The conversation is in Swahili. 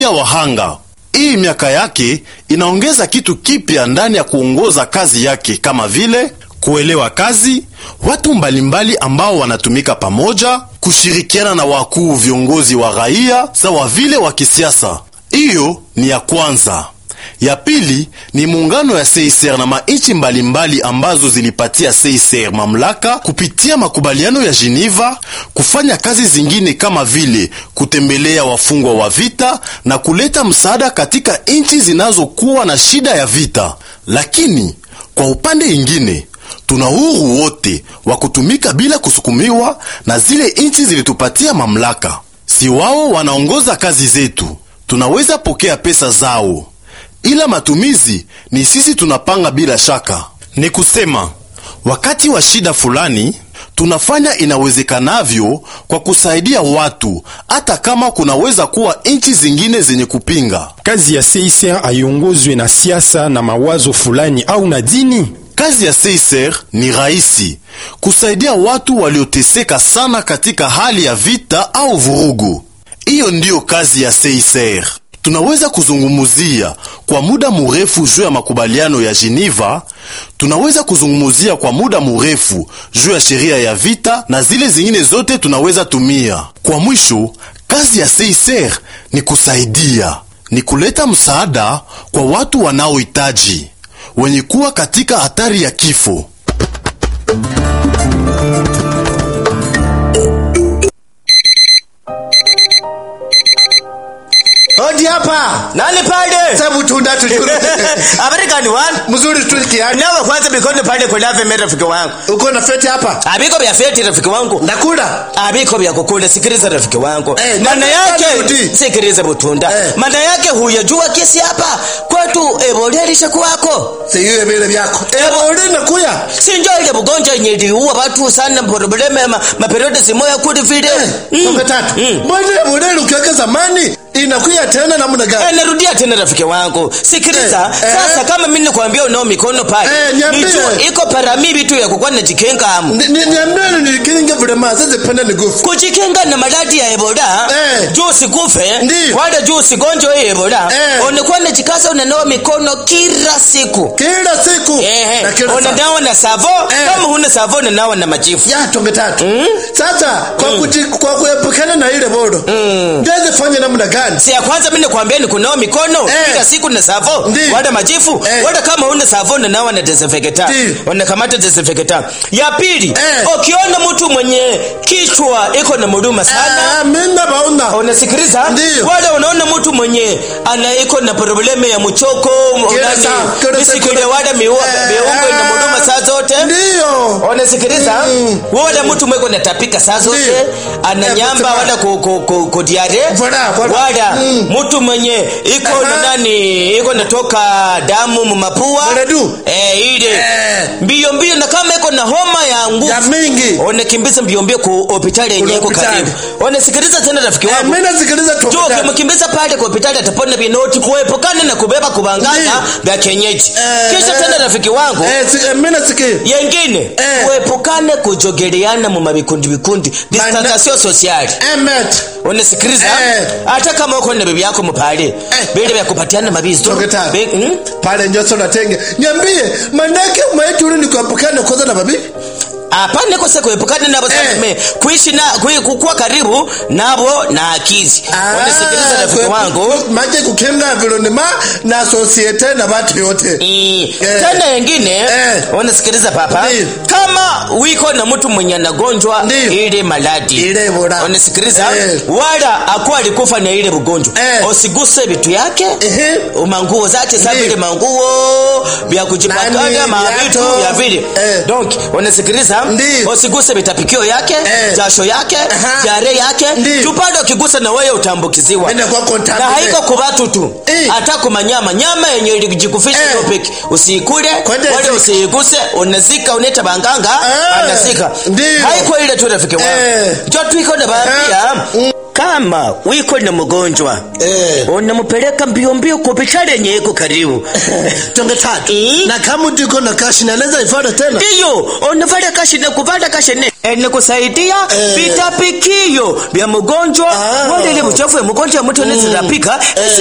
wahanga. Hii miaka yake inaongeza kitu kipya ndani ya kuongoza kazi yake, kama vile kuelewa kazi, watu mbalimbali ambao wanatumika pamoja, kushirikiana na wakuu viongozi wa raia sawa vile wa kisiasa. Hiyo ni ya kwanza. Ya pili ni muungano ya CICR na mainchi mbalimbali ambazo zilipatia CICR mamlaka kupitia makubaliano ya Geneva kufanya kazi zingine kama vile kutembelea wafungwa wa vita na kuleta msaada katika nchi zinazokuwa na shida ya vita. Lakini kwa upande ingine tuna uhuru wote wa kutumika bila kusukumiwa na zile nchi zilitupatia mamlaka. Si wao wanaongoza kazi zetu, tunaweza pokea pesa zao ila matumizi ni sisi tunapanga. Bila shaka ni kusema, wakati wa shida fulani tunafanya inawezekanavyo kwa kusaidia watu, hata kama kunaweza kuwa nchi zingine zenye kupinga. Kazi ya CICR haiongozwe na siasa na mawazo fulani au na dini. Kazi ya CICR ni rahisi, kusaidia watu walioteseka sana katika hali ya vita au vurugu. Hiyo ndiyo kazi ya CICR. Tunaweza kuzungumuzia kwa muda mrefu juu ya makubaliano ya Geneva. Tunaweza kuzungumuzia kwa muda mrefu juu ya sheria ya vita na zile zingine zote tunaweza tumia. Kwa mwisho, kazi ya CICR ni kusaidia, ni kuleta msaada kwa watu wanaohitaji, wenye kuwa katika hatari ya kifo. Hodi hapa. Nani pale? Sabu tunda tujuru. Habari gani wan? Mzuri tu kiani. Nawe kwanza bikono pale kwa lave mera rafiki wangu. Uko na feti hapa? Abiko vya feti rafiki wangu. Nakula. Abiko vya kukula sikiliza rafiki wangu. Eh, Maana nani- yake nani- sikiliza butunda. Eh. Maana yake huyajua kesi hapa kwetu ebolelisha kwako. Siyo vile vyako. Eh, uli nakuya. Si ndio ile bugonjwa yenye iliua watu sana probleme ma, maperiodi simoya kuli vile. Mm. Toka tatu. Mm. Mbona modeli ukiweka zamani inakuya tena namna Eh, gani? narudia tena rafiki wangu sikiliza Eh, eh. sasa kama mimi nikwambia unao mikono pale Eh, niambie. nijue iko paramibi tu ya kukuwa najikinga amu Ni- ni- Niambie ni kilinge vile ma sasa penda ni gufu. kujikinga na maradhi ya ebola Eh. juu usikufe Ndiyo. wala juu usigonjwe hii ebola Eh. unakuwa najikaza unanawa mikono kila siku Kila siku. Ehe, Na kila saa. unanawa na savo Eh. kama huna savo unanawa na majifu ya tonge tatu sasa kwa, kuji, kwa kuepukana na ile bodo mm. fanya namna gani si ya kwanza mimi nakwambia ni kunawa mikono Eh. kila siku na savo Ndiyo. wala majifu Eh. wala kama huna savo unanawa na desinfectant Ndiyo. unakamata desinfectant ya pili Eh. ukiona mtu mwenye kichwa iko na muruma sana Ah, mimi baona unasikiliza Ndiyo. wala unaona mtu mwenye ana iko na probleme ya mchoko Kila nani, saa, kila saa, misikile kila- wala miua Eh, miungo ina eh. muduma saa zote ndio unasikiliza Mm. wala mtu mweko natapika saa zote Ndiyo. ananyamba Eh, wala ku, ku, ku, ku diare Voilà, voilà. wala Mm. mtu mwenye iko na Aha. nani iko natoka damu mumapua Mredu. eh, ile Eh. mbio mbio na kama iko na homa ya nguvu ya mingi unakimbiza mbio mbio ku hospitali yenye iko hospitali. karibu unasikiliza tena rafiki Eh, wangu mimi nasikiliza tu Jo, ukimkimbiza pale kwa hospitali atapona vinoti kuepukana na kubeba kubangana Ndiyo. vya kienyeji. Eh, Kisha eh. tena rafiki wangu eh si, eh, mimi nasikia yengine Eh. kuepukane kujogeleana mu mabikundi bikundi distansation sociale. emet Unasikiliza? Eh. Hata kama uko na bibi yako mpale vile vya kupatiana mabizo. Toketa. Be- mm? pale njoso natenge niambie manake maituri ni kuepukana kwanza na babi Hapana kosa kuepukana nabo Eh. sasa kuishi na kui- kukuwa karibu nabo na akizi. Unasikiliza rafiki wangu? maje kukenga vilonema na societe na watu yote Eh, Eh. tena yengine Eh. unasikiliza papa Ndiyo. kama wiko na mtu mwenye anagonjwa Ndiyo. ile maladi ile bora unasikiliza Eh. wala akuwa alikufa na ile ugonjwa Eh. usiguse vitu yake Ehe. manguo zake sa Ndiyo. vile manguo vya kujipakana Nani, mavitu viatu. vya vile Eh. donc unasikiliza Ndiyo. usiguse vitapikio yake Eh. jasho yake Aha. jare yake Ndiyo. tupande ukigusa na wewe utambukiziwa Nenda kwa contact na ile. haiko kubatu tu Eh. hata kumanyama nyama yenye ilijikufisha Eh. hiyo peki usiikule Kwende wala zika. usiiguse unazika uneta banganga Ah, anazika ndiyo. haiko ile tu rafiki wangu Eh. jo tuiko na baadhi ya kama wiko na mgonjwa Eh. unamupeleka mbio mbio kupitale yenye iko karibu tonge tatu Eh. na kama mtu iko na kashi naweza ifuata tena ndiyo unavala kashine kuvala kashine ene kusaidia Eh. vitapikio vya mgonjwa Ah. wale ile buchafu ya mgonjwa mtu anaweza pika